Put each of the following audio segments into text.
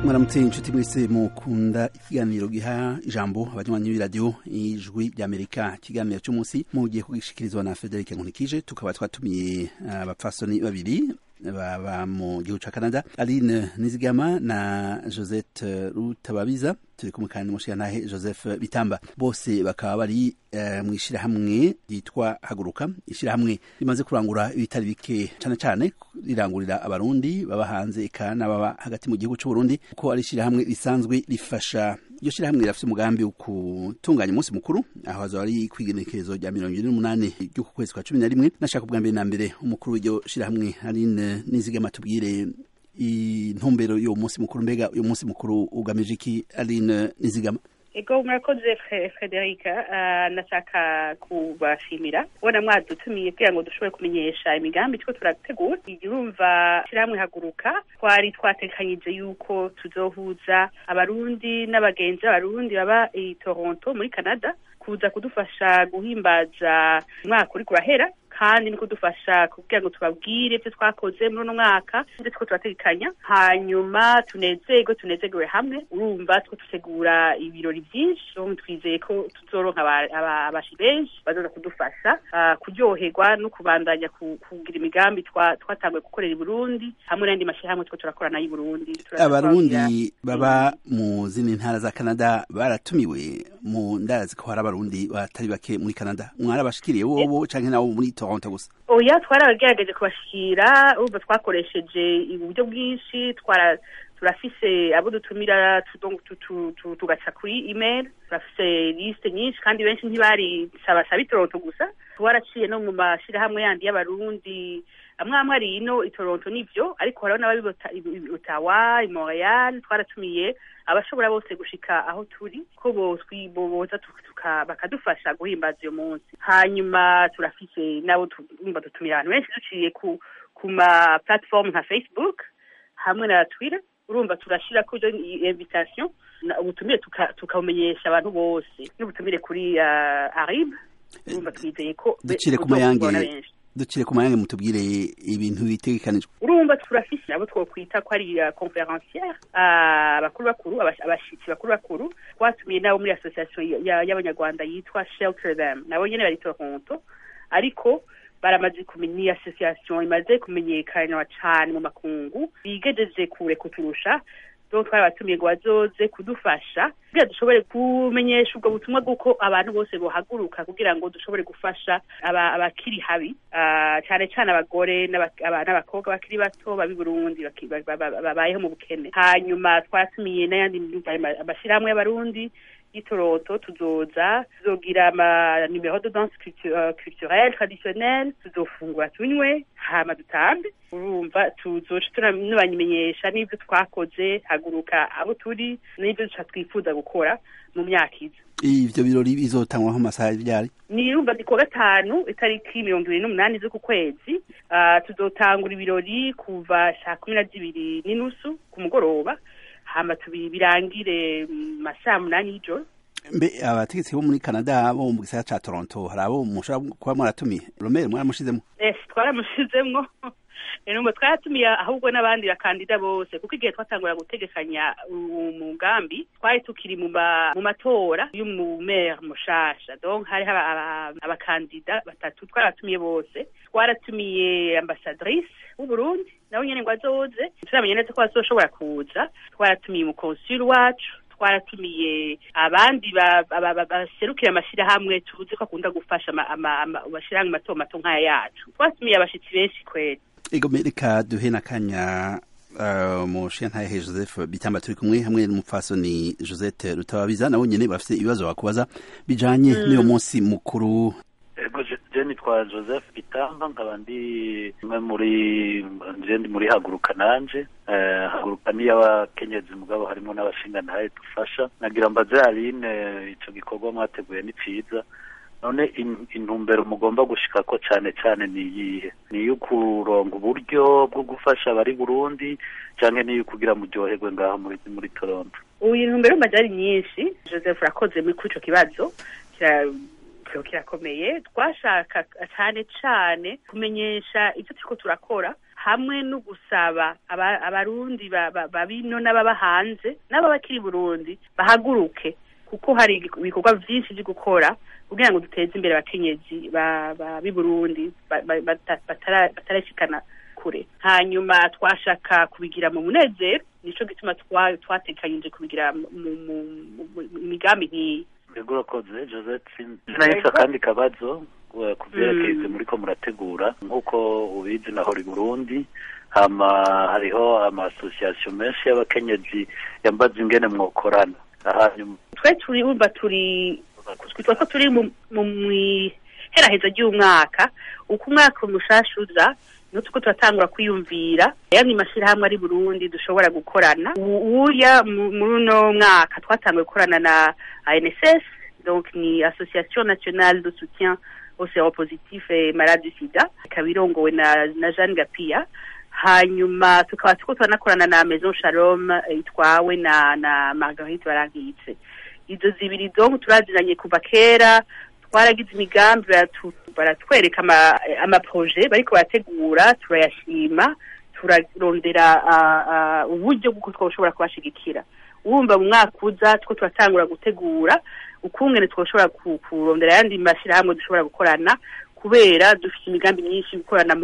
mwaramutse inshuti mwese mukunda ikiganiro giha ijambo abanywanyi b'iradiyo ijwi ry'amerika ikiganiro cy'umunsi mugiye kugishikirizwa na frederic nkunikije tukaba twatumiye abapfasoni babiri baba mu gihugu ca canada aline nizigama na josette rutababiza turi kumwe kandi n'umushirantahe joseph bitamba bose bakaba bari uh, mu ishirahamwe ryitwa haguruka ishirahamwe rimaze kurangura ibitari bike cane cane rirangurira abarundi baba hanze eka n'ababa hagati mu gihugu c'uburundi kuko ari ishirahamwe risanzwe rifasha iryo shirahamwe rirafite umugambi wo gutunganya umunsi mukuru aho hazoba ari kwigenekerezo rya mirongo ine n'umunani ry'uku kwezi kwa cumi na rimwe nashaka ubwa mbere na mbere umukuru w'iryo shirahamwe aline nizigama tubwire intumbero y'uwo munsi mukuru mbega uyu munsi mukuru ugamije iki aline nizigama ego murakoze frederica nashaka kubashimira ubona mwadutumiye kugira ngo dushobore kumenyesha imigambi two turategura igihumva shirahamwe haguruka twari twatekanyije yuko tuzohuza abarundi n'abagenzi b'abarundi baba i toronto muri canada kuza kudufasha guhimbaza umwaka uri kurahera kandi no kudufasha kugira ngo tubabwire ibyo twakoze muri uno mwaka ndetse ko turategekanya hanyuma tunezerwe tunezerewe hamwe urumva two dutegura ibirori byinshi twizeye ko tuzoronka abashi benshi bazoza kudufasha kuryoherwa no kubandanya kugira imigambi twatanguye gukorera i burundi hamwe n'andi mashyirahamwe two turakorana y'i burundi abarundi baba mu zindi ntara za canada baratumiwe mu ndazi ko hari abarundi batari bake muri canada mwarabashikiriye wobo canke nabo muri toronto gusa oya twarabagerageje kubashikira urumva twakoresheje uburyo bwinshi twara turafise abo dutumira tugaca kuri email turafise liste nyinshi kandi benshi ntibari sabasaba itoronto gusa twaraciye no mu mashirahamwe yandi y'abarundi amwe amwe ari ino i toronto nivyo ariko hariho n'ababi otawa i montreal twaratumiye abashobora bose gushika aho turi ko boza bakadufasha guhimbaza uyo munsi hanyuma turafise nabo tumva dutumira abantu benshi duciye ku ku ma platform nka facebook hamwe na twitter urumva turashira kuri invitation ubutumire tukabumenyesha abantu bose n'ubutumire kuri arib urumva twizeye ko ducire ku mayange ducire ku mayange mutubwire ibintu bitegekanijwe urumva turafise abo twokwita ko ari conferenciere abakuru bakuru abashitsi bakuru bakuru twatumiye nabo muri association y'abanyarwanda yitwa shelter them nabo nyene bari toronto ariko baramaze kumenya iyi association imaze kumenyekana cane mu makungu bigejeje kure kuturusha donc twabatumiye ngo bazoze kudufasha kugira dushobore kumenyesha ubwo butumwa bw'uko abantu bose bohaguruka kugira ngo dushobore gufasha abakiri habi cyane cyane abagore n'abakobwa bakiri bato babi Burundi babayeho mu bukene hanyuma twatumiye n'ayandi amashyirahamwe y'abarundi y'itoroto tuzoza tuzogira ama numero de danse culturelle traditionnelle tuzofungura tunywe hama dutambe urumva tuzoca tunabamenyesha n'ibyo twakoze haguruka abo turi n'ibyo duca twifuza gukora mu myaka iza ivyo birori bizotangwaho amasaha ryari ni urumva ni kuwa gatanu itariki mirongo ibiri n'umunani z'uku kwezi uh, tuzotangura ibirori kuva saa kumi na zibiri n'inusu ku mugoroba hama birangire masaa munani y'ijoro mbe abategetsi bo muri canada bo mu gisagara ca toronto hari abo mushobora kuba mwaratumiye romere mwaramushizemo yes twaramushizemwo numva twaratumiye ahubwo n'abandi bakandida bose kuko igihe twatangura gutegekanya umugambi twari tukiri mu matora y'umumere mushasha donc hariho abakandida batatu twaratumiye bose twaratumiye ambasadrice w'uburundi nawe nyene ngo azoze turamenya neza ko bazoshobora kuza twaratumiye umukonsuli wacu twaratumiye abandi baserukira amashyirahamwe tuzi ko akunda gufasha amashyirahamwe mato mato nk'aya yacu twatumiye abashitsi benshi kweli ego reka duhe n'akanya umushintahe joseph bitamba turi kumwe hamwe n'umupfasoni josette rutababiza nabo nyene bafite ibibazo bakubaza bijanye n'uyo munsi mukuru je nitwa joseph bitamba nkaba ndi umwe muri je ndi muri haguruka nanje haguruka ni y'abakenyezi mugabo harimo n'abashingantahe dufasha nagira mbaze aline ico gikorwa mwateguye ni ciza none intumbero mugomba gushikako cane cane ni iyihe ni iyo kuronga uburyo bwo gufasha abari burundi canke niyo kugira muryoherwe ngaho muri muri toronto ubu intumbero mbaje ari nyinshi joseph urakoze muri kuri ico kibazo kirakomeye twashaka cyane cyane kumenyesha icyo turiko turakora hamwe no gusaba abarundi babino n'ababa hanze n'ababakiri burundi bahaguruke kuko hari ibikorwa byinshi byo gukora kugira ngo duteze imbere abakenyezi b'i burundi batarashikana kure hanyuma twashaka kubigira mu munezero nico gituma twatekanyije kubigira mu migambi nk'iyi yego urakoze joseph nahise akandi kabazo ku byerekeye muriko murategura nk'uko ubizi naho i burundi hama hariho amasosiyasiyo menshi y'abakenyezi yambaza ingene mwokorana hanyuma twe turi wumva turi twitwa ko turi mu iheraheza ry'umwaka uko umwaka umushasha uza niho tuko turatangura kwiyumvira yamwe mashyirahamwe ari burundi dushobora gukorana uya muri uno mwaka twatanguye gukorana na anss donc ni association nationale de soutien aux séropositifs et malades du sida ikaba irongowe na, na jeanne gapia hanyuma tukaba tuko turanakorana na maison shalom itwawe na na marguerite barankitse izo zibiri donc turazinanye kuva kera twaragize imigambi baratwereka amaproje bariko barategura turayashima turarondera uburyo bw'uko twoshobora kubashigikira wumva mu mwaka uza two turatangura gutegura ukungene twoshobora kurondera ayandi mashyirahamwe dushobora gukorana kubera dufite imigambi myinshi gukorana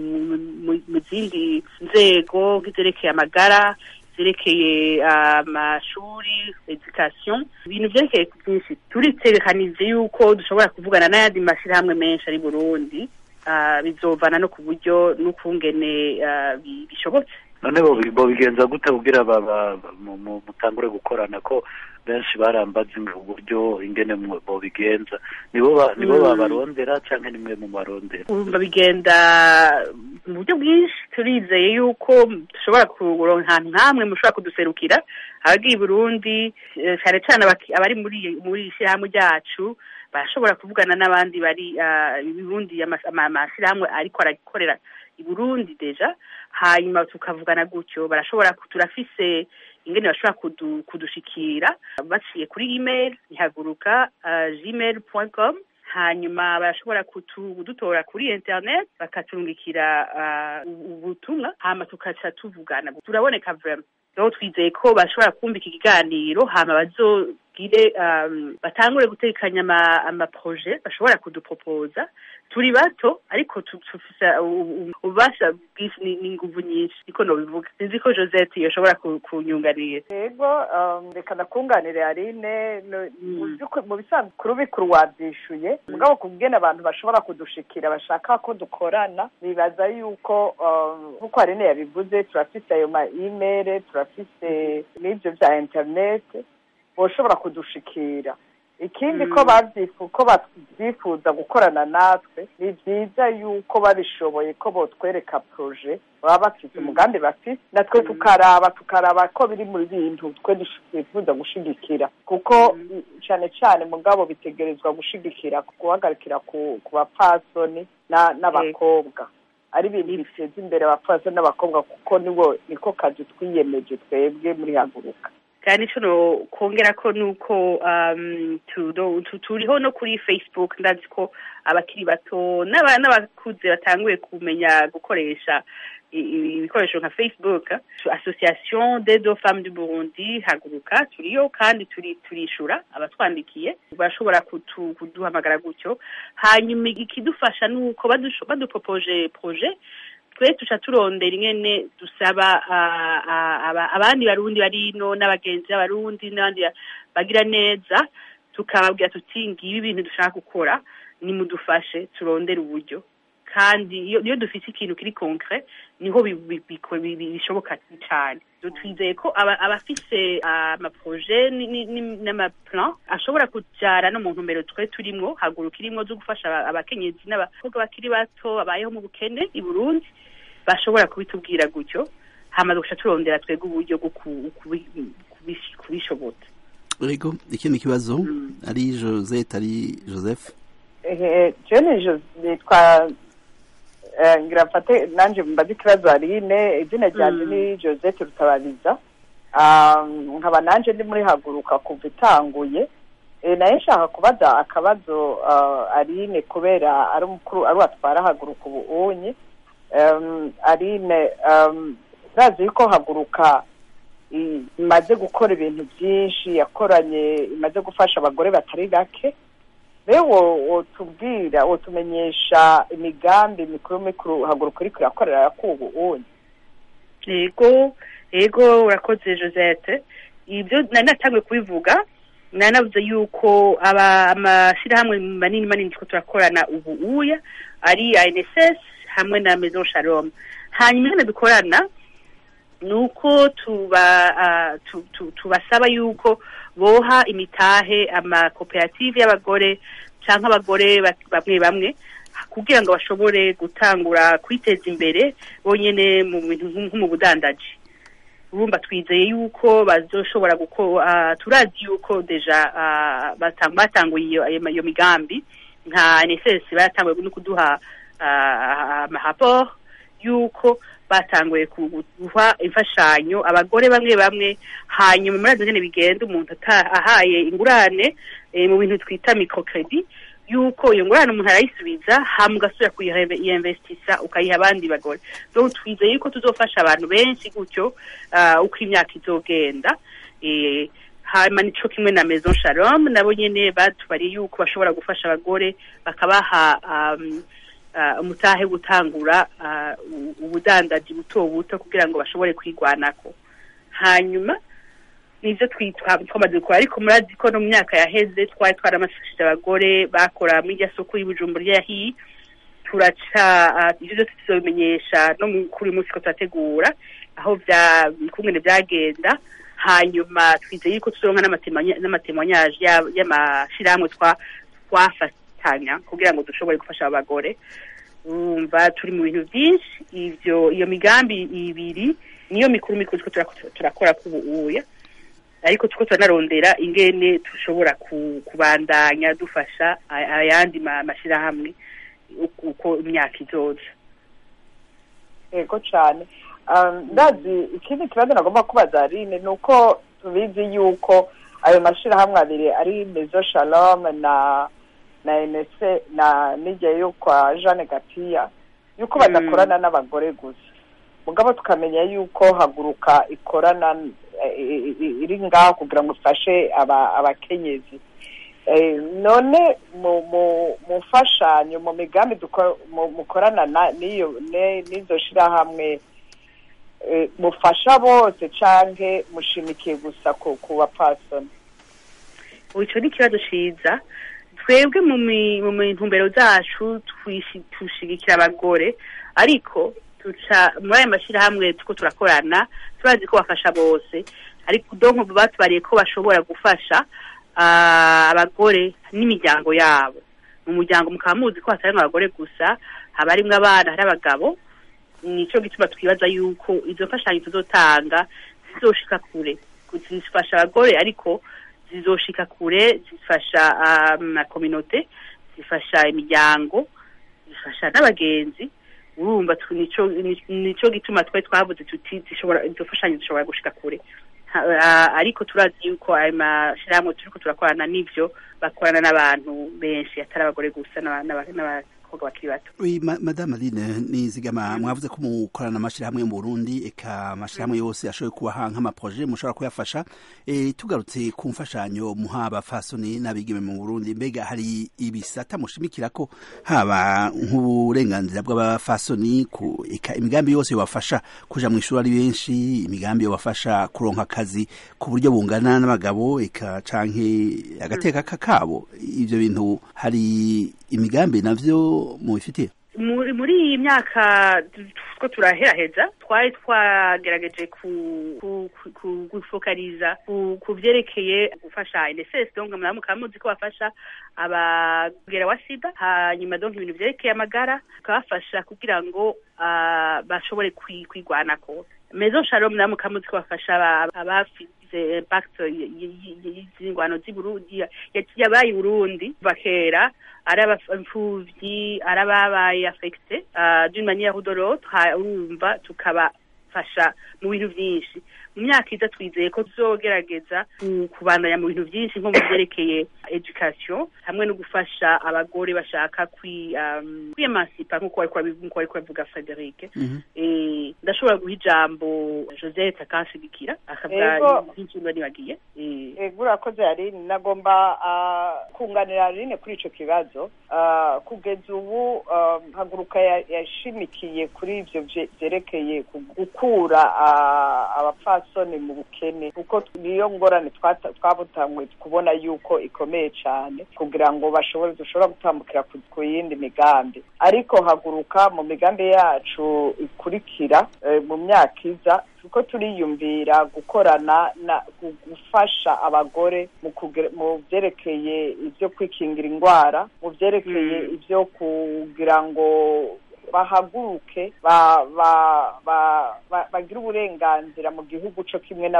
mu zindi nzego nk'izerekeye amagara zerekeye amashuri education ibintu vyerekeye byinshi turitegekanije yuko dushobora kuvugana n'ayandi mashyirahamwe menshi ari burundi bizovana no ku buryo n'ukungene bishobotse none bobigenza gute kugira mutangure gukorana ko benshi barambaza uburyo ingene bobigenza nibo nibo babarondera cyangwa nimwe mu barondera babigenda mu buryo bwinshi turizeye yuko dushobora kuronka ahantu nk'amwe mushobora kuduserukira abagiye i burundi cyane cyane abari muri muri ishyirahamwe ryacu barashobora kuvugana n'abandi bari ibibundi amashyirahamwe ariko arakorera i burundi deja hanyuma tukavugana gutyo barashobora turafise ingene bashobora kudushikira baciye kuri email ntihaguruka gmail com hanyuma barashobora kudutora kuri internet bakaturungikira ubutumwa hama tukaca tuvugana turaboneka vrema rero twizeye ko bashobora kumva iki kiganiro hama bazogire batangure gutekanya amaproje bashobora kudupropoza turi bato ariko tufise ububasha bwinshi n'inguvu nyinshi niko nobivuga sinzi ko josette yoshobora kunyunganira yego reka nakunganire arine mu bisanzwe kuri bikuru wabyishuye mugabo kubwene abantu bashobora kudushikira bashaka ko dukorana bibaza yuko nk'uko arine yabivuze turafise ayo ma imere turafise n'ibyo bya interinete boshobora kudushikira ikindi ko ko babyifuza gukorana natwe ni byiza yuko babishoboye ko botwereka proje baba bafite umugambi bafite natwe tukaraba tukaraba ko biri mu bintu twe twifuza gushigikira kuko cyane cyane mugabo bitegerezwa gushigikira guhagarikira ku bapfasoni n'abakobwa ari ibintu biteza imbere abapfasoni n'abakobwa kuko nibo niko kazi twiyemeje twebwe muri haguruka kandi ico kongera ko nuko turiho no kuri facebook ndazi ko abakiri bato n'abakuze batanguye kumenya gukoresha ibikoresho nka facebook association des deux femmes du burundi haguruka turiyo kandi turishura abatwandikiye bashobora kuduhamagara gutyo hanyuma ikidufasha nuko badupropoje projet twe tuca turondera ingene dusaba abandi barundi barino n'abagenzi b'abarundi n'abandi bagira neza tukababwira tuti ngibi ibintu dushaka gukora nimudufashe turondere uburyo kandi iyo dufite ikintu kiri concret niho bishoboka cyane twizeye ko abafise amaproje n'amaplan ashobora kujyana no mu ntumbero twe turimo haguruka irimo zo gufasha abakenyezi n'abakobwa bakiri bato babayeho mu bukene i burundi bashobora kubitubwira gutyo hamaze guca turondera twebwe uburyo bwo kubishobota rego ikindi kibazo ari josette ari joseph jene nitwa ngira mfate nanjye mbaze ikibazo arine izina ryanjye ni josette rutabariza nkaba nanjye ndi muri haguruka kuva itanguye nayo nshaka kubaza akabazo arine kubera ari umukuru ari watwara haguruka ubu unye um, arine um, urazi yuko haguruka i- imaze gukora ibintu byinshi yakoranye imaze gufasha abagore batari bake rero wo- wotubwira wotumenyesha imigambi mikuru mikuru haguruka iriko irakorera yakubu unye yego yego urakoze josette ibyo nari natangiye kubivuga nari navuze yuko aba amashyirahamwe manini manini two turakorana ubu uya ari anss hamwe na maison shalom hanyuma ingene dukorana ni uko tuba ah, tu- tu- tubasaba yuko boha imitahe amakoperative y'abagore cyangwa abagore ba- bamwe bamwe kugira ngo bashobore gutangura kwiteza imbere bonyine mu bintu nko nko mu budandaji urumva twizeye yuko bazoshobora gukora turazi yuko deja ah, batang- batanguye iyo ayo- iyo migambi nka NSS baratanguye no kuduha ah, amaraporo yuko batanguye ku- guha imfashanyo abagore bamwe bamwe hanyuma muri nyine bigenda umuntu ata- ahaye ingurane eh, mu bintu twita microcredit yuko iyo ngurane umuntu arayisubiza hama ugasubira kuyinvestisa ukayiha abandi bagore donc twizeye yuko tuzofasha abantu benshi gutyo ah, uko imyaka izogenda eh, hanyuma nico kimwe na maison shalom nabo nyene batubariye yuko bashobora gufasha abagore bakabaha um, uh, umutahe wo gutangura uh, u- ubudandaji buto buto kugira ngo bashobore kwigwanako hanyuma nivyo twitwa twamaze gukora ariko murazi ko no mu myaka yaheze twari twaramafashije abagore bakora muri irya soko y'ubujumbura yahiye turaca ah, ivyo vyose tuzobimenyesha no mu- kuri uyu munsi ko turategura aho vya kungene vyagenda hanyuma twizeye yuko tuzoronka n'amatemanya- n'amatemwanyaje ya- y'amashirahamwe twa twafatanya kugira ngo dushobore gufasha aba bagore urumva turi mu bintu byinshi ivyo iyo migambi ibiri niyo mikuru mikuru turiko turak- turakora kubuuya ariko tuko turanarondera ingene dushobora ku- kubandanya dufasha a- ayandi ma- mashirahamwe uko- uko imyaka izoza yego cyane Um, ndazi ikindi kibazo nagomba kubaza Aline ni uko tubizi yuko ayo mashirahamwe abiri ari mezo shalom na na enese na n'igihe yo kwa jeanne gatiya yuko badakorana n'abagore gusa mugabo tukamenya yuko haguruka ikorana eh, i- i- iri ngaho kugira ngo ifashe aba- abakenyezi Eh, none mu mu mu mfashanyo mu migambi duko- mu- mukorana na- n'iyo ne- n'izo shirahamwe eh, mufasha bose canke mushimikiye gusa ku ku bapfasoni ubu ico ni ikibazo ciza twebwe mu mi- mu ntumbero zacu twishi- dushigikira abagore ariko tuca muri ayo mashyirahamwe tuko turakorana turazi ko bafasha bose ariko donko batubariye ko bashobora gufasha ah, abagore n'imiryango yabo mu muryango mukaba muzi ko hatarimwo abagore gusa haba harimwo abana hari abagabo nico gituma twibaza yuko izo mfashanyo tuzotanga zizoshika kure zifasha abagore ariko zizoshika kure zifasha amakominote zifasha imiryango zifasha n'abagenzi urumva tu- nico ni- nico gituma twari twavuze tuti zishobora izo mfashanyo zishobora gushika kure Ha- ah, ariko turazi yuko ayo mashirahamwe turiko turakorana n'ivyo bakorana n'abantu benshi atari abagore gusa n'aba- n'aba- n'abakobwa bakiri bato Oui, ma, madame Aline nizigama mwavuze ko mukorana amashirahamwe mu Burundi eka amashirahamwe yose ashoboye kubaha nk'amaproje mushobora kuyafasha e, tugarutse ku mfashanyo muha abafasoni n'abigeme mu Burundi mbega hari ibisata mushimikira ko haba nk'uburenganzira bw'abafasoni ku eka imigambi yose yobafasha kuja mu ishuri ari benshi imigambi yobafasha kuronka akazi ku buryo bungana n'abagabo eka canke agateka kakabo ivyo bintu hari imigambi navyo mubifitiye muri muri iyi myaka two turaheraheza twari twagerageje ku ku- ku- ku- gufokaliza ku ku vyerekeye gufasha NSS donc muramu mukaba muzi ko bafasha abagera wa sida hanyuma donc ibintu vyerekeye amagara tukabafasha kugira ngo ah, bashobore kwi- kwigwanako Maison Shalom namwe mukaba muzi ko bafasha aba- abafize impact y'ingwano z'i Burundi ya- yabaye i Burundi bakera ari abapfuvyi ari ababaye affecte uh, d'une manière ou de l'autre ha- urumva tukabafasha mu bintu vyinshi mu myaka iza twizeye ko tuzogerageza kubandanya mu bintu byinshi nko mu byerekeye education hamwe no gufasha abagore bashaka kwiyemancipa nk'uko bari kubavuga frederic ndashobora guha ijambo josette akanshigikira akavuga nk'ikintu nibagiye ego urakoze yarine nagomba kunganira yarine kuri ico kibazo kugeza ubu haguruka yashimikiye kuri ivyo vyerekeye gukura abapfasoni mu bukene kuko niyo ngorane twabutangwe kubona yuko ikomeye cyane kugira ngo bashobore dushobora gutambukira ku yindi migambi ariko haguruka mu migambi yacu ikurikira mu myaka iza kuko turiyumvira gukorana na gufasha abagore mu byerekeye ibyo kwikingira indwara mu byerekeye ibyo kugira ngo bahaguruke bagire uburenganzira mu gihugu cyo kimwe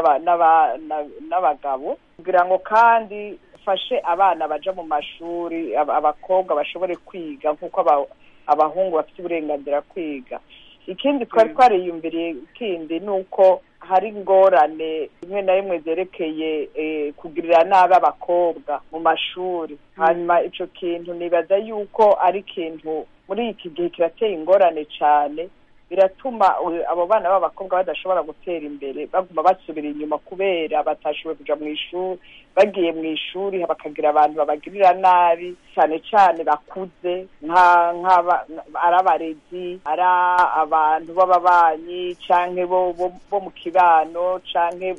n'abagabo kugira ngo kandi fashe abana baja mu mashuri abakobwa bashobore kwiga nk'uko abahungu bafite uburenganzira kwiga ikindi twari twariyumviriye kindi ni uko hari ingorane rimwe na rimwe zerekeye kugirira nabi abakobwa mu mashuri hanyuma icyo kintu nibaza yuko ari ikintu muri iki gihe kirateye ingorane cyane biratuma abo bana b'abakobwa badashobora gutera imbere baguma basubira inyuma kubera batashoboye kuja mu ishuri bagiye mu ishuri bakagira abantu babagirira nabi cyane cyane bakuze ari abarezi ari abantu b'ababanyi canke bo mu kibano canke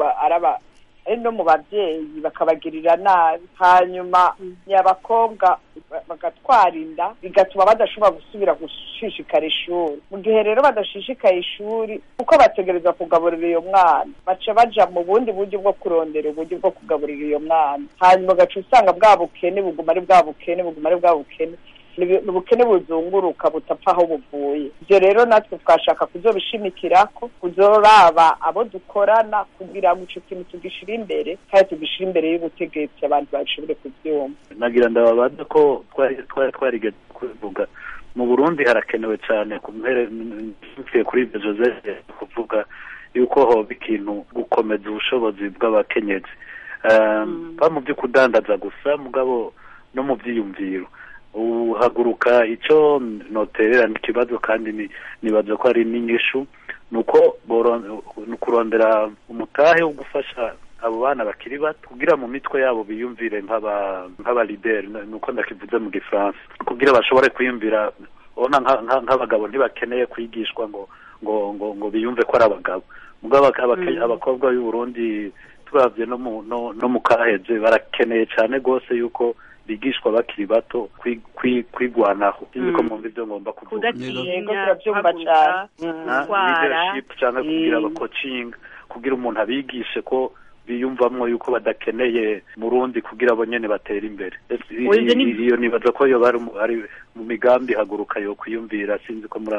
ari no mu babyeyi bakabagirira nabi hanyuma ni abakobwa bagatwara inda bigatuma badashobora gusubira gushishikara ishuri mu gihe rero badashishikaye ishuri kuko bategereza kugaburira iyo mwana baca baja mu bundi buryo bwo kurondera uburyo bwo kugaburira iyo mwana hanyuma ugaca usanga bwa bukene buguma ari bwa bukene buguma ari bwa bukene ni ubukene buzunguruka butapfa aho buvuye ibyo rero natwe twashaka kuzobishimikirako kuzoraba abo dukorana kugira ngo ico kintu tugishire imbere kandi tugishire imbere y'ubutegetsi abantu bashobore kuvyumva nagira ndababaza ko twari twarigeze kubivuga mu burundi harakenewe cyane mvuye kuri ibyo joseph kuvuga yuko hoba ikintu gukomeza ubushobozi bw'abakenyezi ba mu byo kudandaza gusa mugabo no mu byiyumviro uhaguruka icyo noterera ikibazo kandi nibaza ko ari n'inyishu ni uko ni ukurondera umutahe wo gufasha abo bana bakiri bato kugira mu mitwe yabo biyumvire nk'abalideri ni uko ndakivuze mu gifaransa kugira bashobore kwiyumvira ubona nk'abagabo ntibakeneye kwigishwa ngo ngo ngo ngo biyumve ko ari abagabo mugabo abakobwa b'u Burundi turabye no mu kaheze barakeneye cyane rwose yuko bigishwa bakiri bato kwigwanaho sinzi ko mwumva ibyo ngomba kuvuga kudatinya leadership cyangwa kugira abakocinga kugira umuntu abigishe ko biyumvamwo yuko badakeneye murundi kugira abo nyene batera imbere iyo nibaza ko yo bari mu migambi haguruka yo kwiyumvira sinzi ko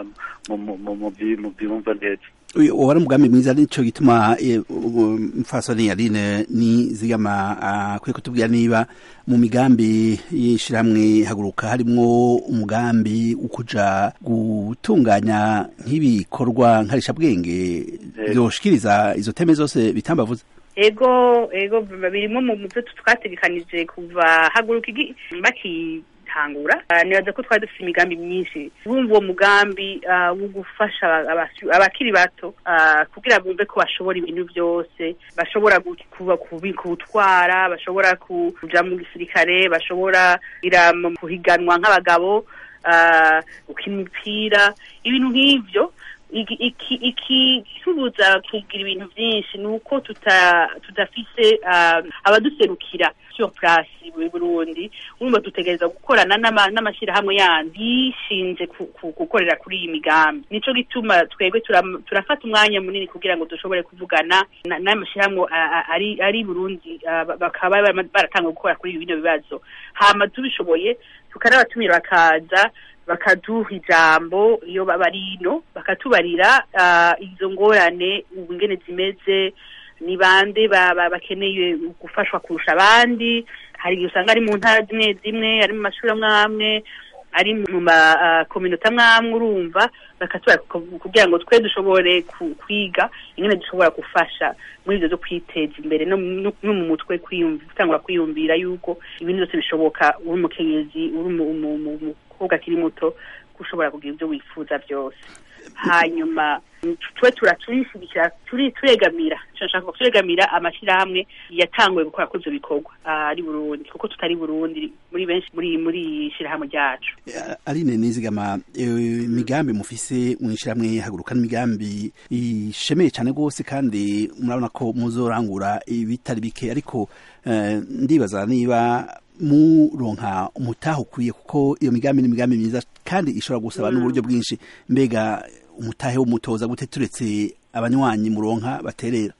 mu byumva neza wari umugambi mwiza nico gituma mfasoni yarine ni zigama akwiye kutubwira niba mu migambi y'ishirahamwe haguruka harimwo umugambi ukuja gutunganya nk'ibikorwa nkarishabwenge byoshikiriza izo teme zose bitambavuze ego ego birimo mu byo twategekanije kuva haguruka bakitangura nibaza ko twari dufite imigambi myinshi bumva uwo mugambi wo gufasha abakiri bato kugira bumve ko bashobora ibintu byose bashobora kubutwara bashobora kuja mu gisirikare bashobora kuhiganwa nk'abagabo gukina imipira ibintu nk'ivyo ikitubuza kugira ibintu byinshi ni uko tudafise abaduserukira sur place muri burundi urumva dutegereza gukorana n'amashyirahamwe yandi yishinze gukorera kuri iyi migambi nico gituma twebwe turafata umwanya munini kugira ngo dushobore kuvugana n'amashyirahamwe ari burundi bakaba baratanga gukora kuri bino bibazo hama tubishoboye tukanabatumira bakaza bakaduha ijambo iyo baba ino bakatubarira izo ngorane ubu ingene zimeze ni bande bakeneye gufashwa kurusha abandi hari igihe usanga ari mu ntara zimwe zimwe ari mu mashuri amwe amwe ari mu makominota amwamwe urumva bakatubara kugira ngo twe dushobore kwiga ingene dushobora gufasha muri ivyo zo kwiteza imbere no mu mutwe gutangura kwiyumvira yuko ibintu byose bishoboka uri umukenyezi uri umukobwa akiri muto ushobora kugira ibyo wifuza byose hanyuma twe turashigikira turegamira turashaka turegamira amashyirahamwe yatanguye gukora kuri ibyo bikorwa ari burundi kuko tutari burundi muri benshi muri muri shyirahamwe ryacu aline nizigama imigambi mufise mu ishyirahamwe haguruka n'imigambi ishemeye cyane rwose kandi murabona ko muzorangura ibitari bike ariko ndibaza niba muronka umutaha ukwiye kuko iyo migambi ni imigambi myiza kandi ishobora gusaba n'uburyo bwinshi mbega umutahe w'umutoza gute turetse abanywanyi muronka baterera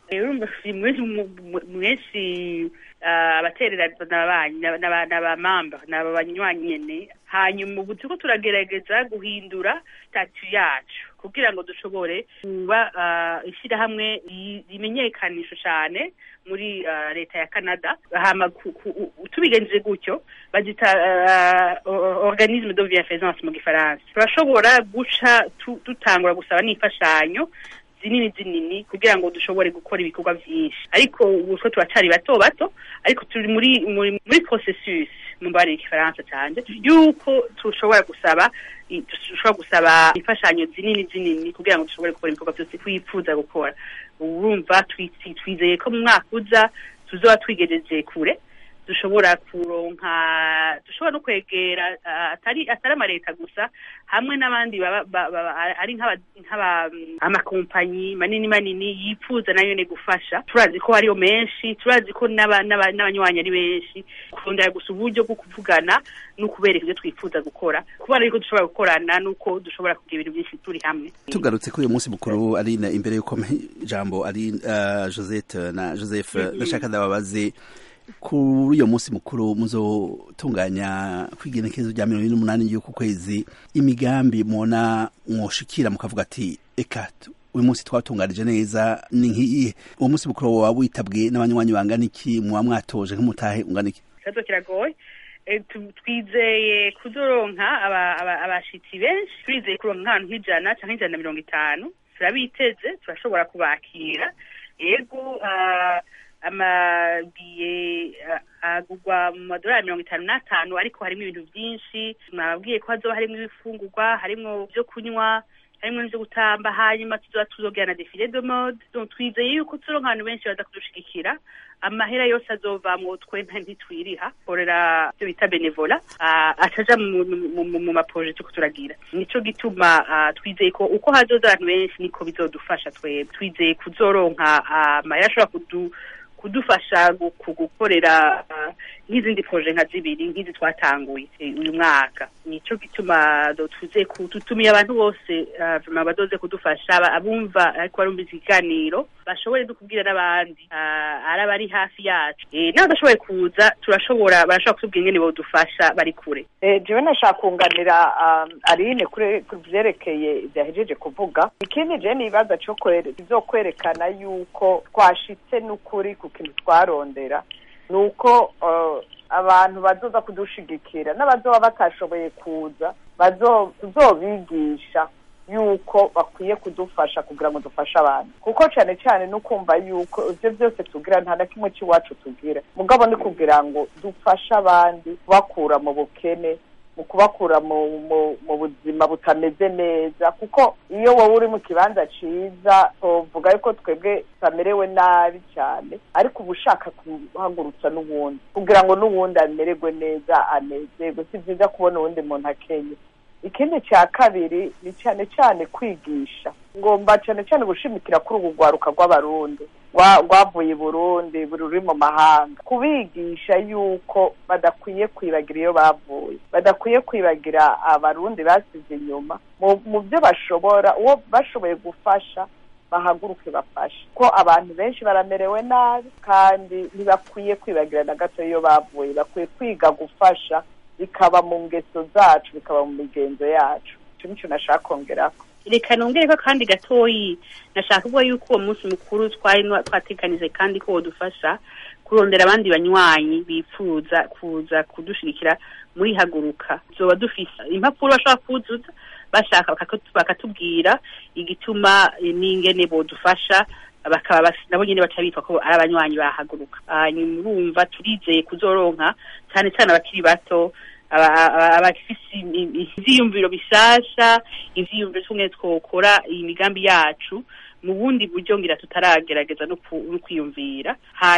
mwinshi abaterera n'abamamba ni aba banywanyi nyene hanyuma ubu turiko turagerageza guhindura statu yacu kugira ngo dushobore kuba ishyirahamwe rimenyekanisha cyane muri leta ya canada hama tubigenjeje gutyo bagita organisme de bienfaisance mu gifaransa turashobora guca dutangura gusaba n'imfashanyo zinini zinini kugira ngo dushobore gukora ibikorwa byinshi ariko ubu two turacari bato bato ariko turi muri muri muri processus mu mbare y'igifaransa cyane yuko tushobora gusaba dushobora gusaba imfashanyo zinini zinini kugira ngo dushobore gukora ibikorwa byose twifuza gukora urumva twizeye ko mu mwaka uza tuzoba twigejeje kure dushobora kuronka dushobora no kwegera atari atari amaleta gusa hamwe n'abandi ari nk'aba amakompanyi manini manini yifuza nayo ne gufasha turazi ko hariyo menshi turazi ko n'abanywanyi ari benshi kurondera gusa uburyo bwo kuvugana no kubereka ibyo twifuza gukora kubera yuko dushobora gukorana nuko dushobora kugira ibintu byinshi turi hamwe tugarutse kuri uyu munsi mukuru ari imbere y'uko ijambo ari josette na joseph ndashaka ndababaze kuri uyo munsi mukuru muzotunganya kwigenekerezo rya mirongo ine n'umunani y'uku kwezi imigambi mubona mwoshikira mukavuga ati eka uyu munsi twatunganije neza ni nk'iyihe uwo munsi mukuru waba witabwe n'abanywanyi bangana iki muba mwatoje nk'umutahe ungana iki ikibazo kiragoye twizeye kuzoronka abashitsi benshi twizeye kuronka nk'ahantu nk'ijana cyangwa ijana na mirongo itanu turabiteze turashobora kubakira yego amabiye agugwa mu madolari mirongo itanu n'atanu ariko harimo ibintu byinshi mwababwiye ko hazoba harimo ibifungurwa harimo ibyo kunywa harimo n'ibyo gutamba hanyuma tuzoba tuzogera na defile de mode twizeye yuko turonka abantu benshi baza kudushigikira amahera yose azovamwo twe ntitwiriha korera ibyo bita benevola ataja mu maproje turiko turagira nico gituma twizeye ko uko hazoza abantu benshi niko bizodufasha twebwe twizeye kuzoronka amahera ashobora kudu kudufasha gukorera nk'izindi proje nka zibiri nk'izi twatanguye uyu mwaka nico gituma tuze tutumiye abantu bose vuma badoze kudufasha abumva ariko barumva ikiganiro bashobore no kubwira n'abandi ari abari hafi yacu n'abadashoboye kuza turashobora barashobora kutubwira ingene bodufasha bari kure jewe nashaka kunganira aline kuri vyerekeye vyahejeje kuvuga ikindi je nibaza co kizokwerekana yuko twashitse n'ukuri ku kintu twarondera ni uko abantu bazoza kudushigikira n'abazoba batashoboye kuza tuzobigisha yuko bakwiye kudufasha kugira ngo dufashe abantu kuko cyane cyane no kumva yuko ibyo byose tugira nta na kimwe cy'iwacu tugira mugabo ni kugira ngo dufashe abandi kubakura mu bukene mu kubakura mu buzima butameze neza kuko iyo wowe uri mu kibanza cyiza tuvuga yuko twebwe tutamerewe nabi cyane ariko uba ushaka guhagurutsa n'uwundi kugira ngo n'uwundi amererwe neza anezerwe si byiza kubona uwundi muntu akenye ikindi cya kabiri ni cyane cyane kwigisha ngomba cyane cyane gushimikira kuri ubu rwaruka rw'abarundi rwavuye i burundi ruri mu mahanga kubigisha yuko badakwiye kwibagira iyo bavuye badakwiye kwibagira abarundi basize inyuma mu byo bashobora uwo bashoboye gufasha bahaguruke bafashe ko abantu benshi baramerewe nabi kandi ntibakwiye kwibagira na gato iyo bavuye bakwiye kwiga gufasha bikaba mu ngeso zacu bikaba mu migenzo yacu icyo nicyo nashaka kongeraho reka nongere ko kandi gatoyi nashaka kuvuga yuko uwo munsi mukuru twari twatekanije kandi ko wodufasha kurondera abandi banywanyi bifuza kuza kudushigikira muri haguruka tuzoba dufise impapuro bashobora kuzuza bashaka bakatu- bakatubwira igituma eh, n'ingene bodufasha bakaba bas- nabo nyene baca bitwa ko ari abanywanyi bahaguruka hanyuma urumva turizeye kuzoronka cyane cyane abakiri bato aba- aba- abafise i- i- ivyiyumviro bishasha ivyiyumviro tumwe twokora iyi migambi yacu mu bundi buryo ngira tutaragerageza no ku- no kwiyumvira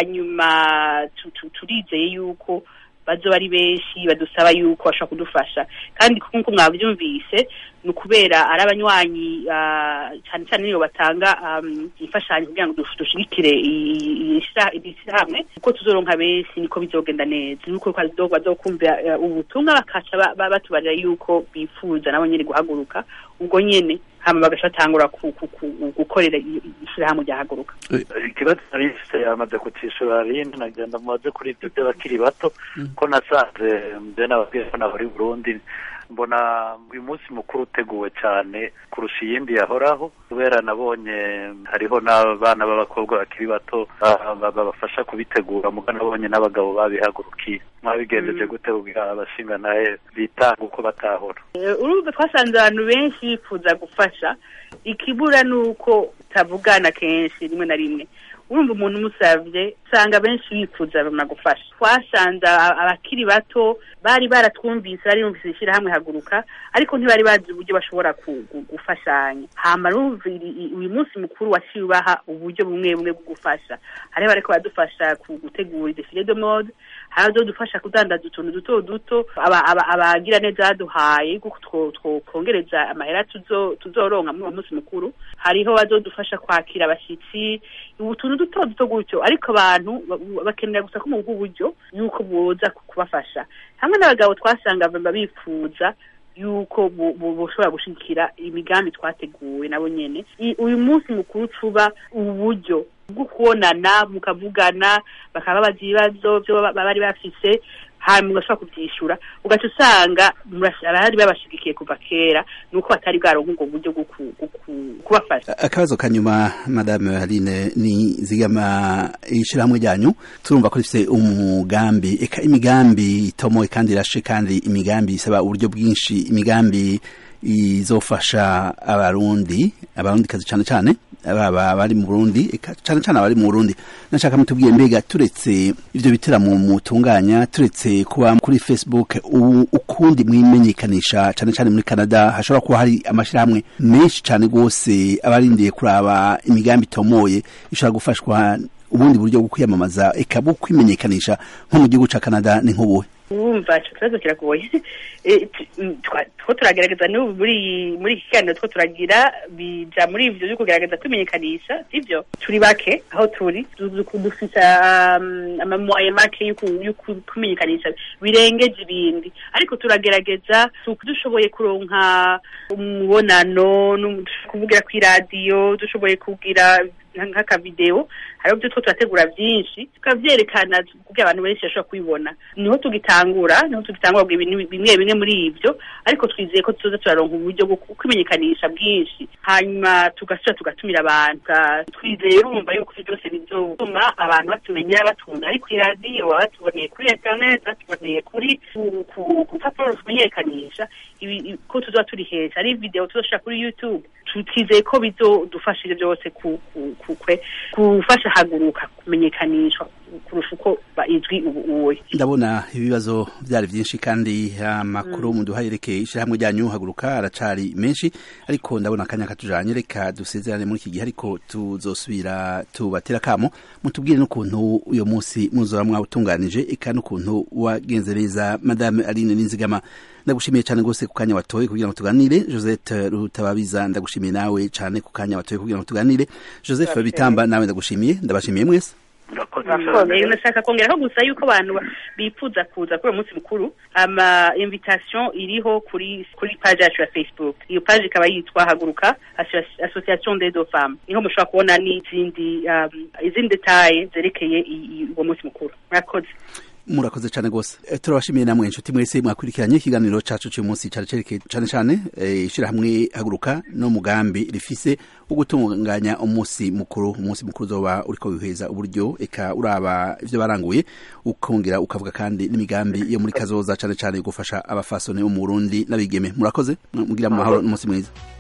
hanyuma tu- tu- turizeye yuko bazoba ari benshi badusaba yuko bashobora kudufasha kandi nk'uko mwabyumvise ni ukubera ari abanywanyi ah, cyane cyane niyo batanga um, imfashanyo kugira ngo dush- dushigikire i- i- iri shira- iri shyirahamwe uko tuzoronka benshi niko bizogenda neza nuko bazo- bazokumva eh, ubutumwa bakaca ba- ba- batubarira yuko bifuza nabo nyene guhaguruka ubwo nyene hama bagaca batangura ku- ku- ku- gukorera i- i- ishirahamwe ryahaguruka ikibazo nari mfise yamaze kucishura rindi nagenda mubaze kuri ibyo by'abakiri bato ko nasanze mbe nababwiye ko nahora i burundi mbona uyu munsi mukuru uteguwe cyane kurusha iyindi yahoraho kubera nabonye hariho n'abana b'abakobwa bakiri bato ah, ba- babafasha kubitegura muga nabonye n'abagabo babihagurukiye mwabigendeje gute kugira abashinga nawe bitanga uko batahora Eh, urumva twasanze abantu benshi bifuza gufasha ikibura ni uko utavugana kenshi rimwe na rimwe urumva umuntu umusavye usanga benshi bifuza bamara gufasha twasanze a- abakiri bato bari baratwumvise bari bumvise ishyirahamwe haguruka ariko ntibari bazi uburyo bashobora ku- gu- gufashanya hama urumva iri- i- uyu munsi mukuru waciye ubaha uburyo bumwe bumwe bwo gufasha hariho bariko badufasha ku gutegura defile de mode hari abazodufasha kudandaza utuntu duto duto aba- aba- abagira neza baduhaye kuko two- twokongereza amahera tuzo- tuzoronka muri uwo munsi mukuru hariho bazodufasha kwakira abashitsi utuntu duto duto gutyo ariko abantu ba- bakenera gusa ko mu bw'uburyo yuko boza ku- kubafasha hamwe n'abagabo twasanga baba bifuza yuko bu- bu- bushobora gushigikira imigambi twateguwe nabo nyene I- uyu munsi mukuru cuba uburyo bwo kubonana mukavugana bakaba babaza ibibazo byo baba bari bafise hanyuma ugashobora kubyishyura ugaca usanga murash- abari babashigikiye kuva kera ni uko batari bwaronka ubwo buryo bwo ku- bwo ku- kubafasha akabazo kanyuma madame Aline ni zigama ishirahamwe ryanyu turumva ko rifite umugambi eka imigambi itomoye kandi irashe kandi imigambi isaba uburyo bwinshi imigambi izofasha abarundi abarundi kazi cyane cyane baba bari mu Burundi eka cyane cyane abari mu Burundi nashaka mutubwiye mbega turetse ivyo bitaramo mutunganya turetse kuba kuri Facebook u- ukundi mwimenyekanisha cyane cyane muri Canada hashobora kuba hari amashirahamwe menshi cyane gose abarindiye kuraba imigambi itomoye ishobora gufashwa ubundi buryo bwo kwiyamamaza eka bwo kwimenyekanisha nko mu gihugu ca Canada ni nk'ubuhe wumva ico kibazo kiragoye Eh, tu- mm, twa- two turagerageza n'ubu muri iyi- muri iki kiganiro two turagira bija muri ivyo vyo kugerageza kwimenyekanisha sivyo turi bake aho turi Du- du- dufise um, amamoye make yo ku- yo ku- kwimenyekanisha birengeje ibindi ariko turagerageza tu- dushoboye kuronka umubonano n'um- kuvugira kw'iradiyo dushoboye kugira nk'akavideo hariho ibyo two turategura byinshi tukavyerekana kugira abantu benshi bashobora kubibona niho tugitangura niho tugitangura kugira ibintu bimwe bimwe muri ivyo ariko twizeye ko tuzoza turaronka uburyo bwo kwimenyekanisha bwinshi hanyuma tugasubira tugatumira abantu Tuga- twizeye urumva yuko ivyo byose bizotuma abantu batumenya batumva ari kuri radiyo baba batuboneye kuri internet batuboneye kuri ku- ku- ku rupapuro rumenyekanisha ibi- i- ko tuzoba turi heza ari video tuzoshira kuri youtube Tu- twizeye ko bizodufasha ivyo byose ku- ku- ku- kwe- gufasha haguruka kumenyekanishwa kurusha uko ba- izwi ubu uwe ndabona ibibazo byari byinshi kandi amakuru muduha yerekeye ishyirahamwe ryanyu haguruka aracari menshi ariko ndabona akanya katujanye reka dusezerane muri iki gihe ariko tuzosubira tubatera akamo mutubwire n'ukuntu uyo munsi muzora mwawutunganije eka n'ukuntu wagenze neza madame aline ninzigama ndagushimiye cyane rwose ku kanya watoye kugira ngo tuganire josette rutababiza ndagushimiye nawe cyane ku kanya watoye kugira ngo tuganire joseph Ndabashimiye. bitamba nawe ndagushimiye ndabashimiye mwese murakoze Murakoze. Eh, nashaka kongeraho gusa yuko abantu ba- bifuza kuza kuri uwo munsi mukuru ama invitation iriho kuri kuri page yacu ya facebook iyo page ikaba yitwa haguruka Associa- association des deux femmes niho mushobora kubona n'izindi um, izindi detaye zerekeye i- i- uwo munsi mukuru murakoze murakoze cyane rwose Eh, turabashimiye namwe inshuti mwese mwakurikiranye ikiganiro cacu cy'uyu munsi cyari cerekeye cyane cyane eh, ishyirahamwe haguruka n'umugambi rifise wo gutunganya umunsi mukuru umunsi mukuru uzoba uriko wiheza uburyo eka uraba ivyo baranguye ukongera ukavuga kandi n'imigambi yo muri kazoza cyane cyane gufasha abafasoni bo mu Burundi n'abigeme murakoze mugira mu mahoro n'umunsi mwiza